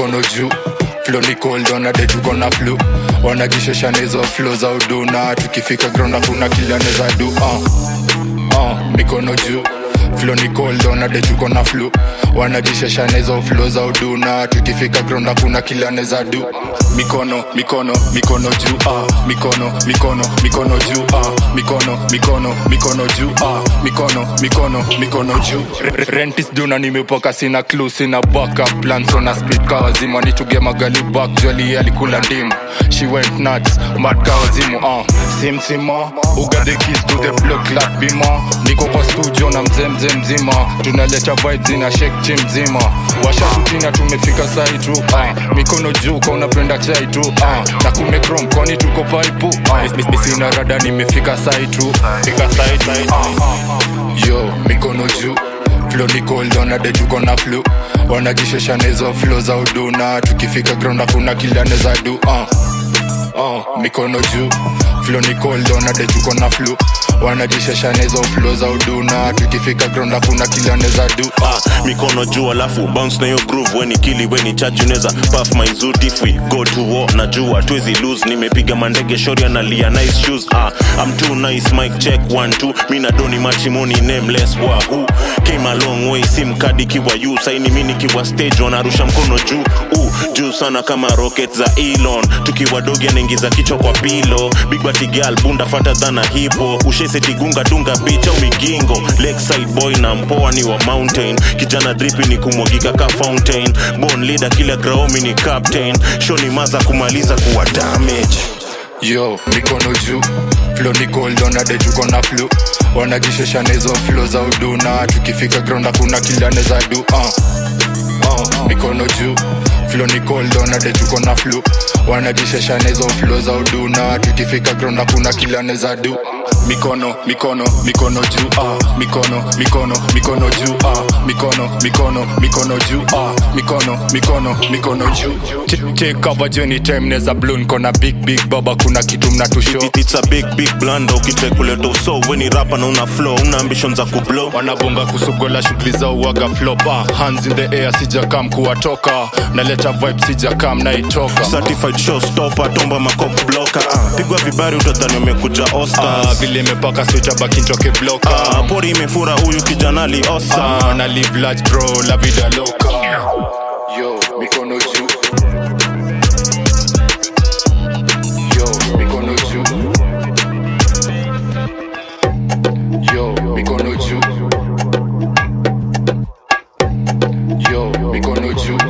mikono juu flo ni cold wanade tuko na flu wanajishesha na hizo flo za uduna tukifika ground hakuna kila neza du uh. Uh, mikono juu flo ni cold wanade tuko na flu wanajishesha na hizo flo za uduna tukifika ground hakuna kila neza du mikono mikono mikono juu uh. mikono mikono mikono juu uh. mikono mikono mikono juu uh. mikono mikono mikono juu Re- rentis duna nimepoka sina clue sina backup plan so na speed kawa zima nituge magali back joli alikula ndimu she went nuts mad kawa zimu uh. simsima uga the keys to the block like bima niko kwa studio na mzee mzee mzima tunaleta vibes ina shake chim mzima washakutina tumefika sai tu uh. mikono juu kwa unapenda chai tu uh. na kumekrom kwani tuko paipu uh. sina rada nimefika sai tu fika sai sai uh. yo mikono juu flo ni cold wanade tuko na flu wanajishesha na hizo flo za uduna tukifika ground hakuna kila neza du uh. uh, mikono juu flo ni cold wanade tuko na flu wanajishesha na hizo flo za uduna tukifika ground hakuna kila neza du ah, mikono juu alafu bounce na hiyo groove weni kili weni chaji unaweza puff my zoot if we go to war na jua tuwezi lose nimepiga mandege shori analia nice shoes ah, I'm too nice mic check one two mi na doni machimoni nameless wahoo came a long way sim kadi kiwa yu saini mi nikiwa stage wanarusha mkono juu uh, juu sana kama rocket za Elon tukiwa dogi anaingiza kichwa kwa pilo big bati girl bunda fata dhana hipo usheseti gunga dunga beach au migingo lakeside boy na mpoa ni wa mountain kijana dripi ni kumwagika ka fountain born leader kila graomi ni captain show ni maza kumaliza kuwa damage yo mikono juu flo ni cold wanade tuko na flu wanajishesha na hizo flo za uduna tukifika ground hakuna kila neza du uh. Uh, mikono juu flo ni cold wanade tuko na flu wanajishesha na hizo flo za uduna tukifika ground hakuna kila neza du mikono mikono mikono juu uh. mikono mikono mikono juu uh. mikono mikono mikono juu uh. mikono mikono mikono juu Ch- take cover journey time neza blown kona big big baba kuna kitu mnatusho It- it's a big big blunder ukitekuleta uso weni rapa na una flow una ambition za kublow wanabonga kusugola shughuli za uwaga flopa hands in the air sijakam kuwatoka naleta vibe sijakam naitoka certified showstopper tomba makop blocker ah, pigwa vibari utadhani umekuja Ah, oscars vile imepaka switcha bakinchoke bloka ah, pori imefura huyu kijana aliosa Ah, na live large bro la vida loca yo mikono juu yo mikono juu yo mikono juu yo mikono juu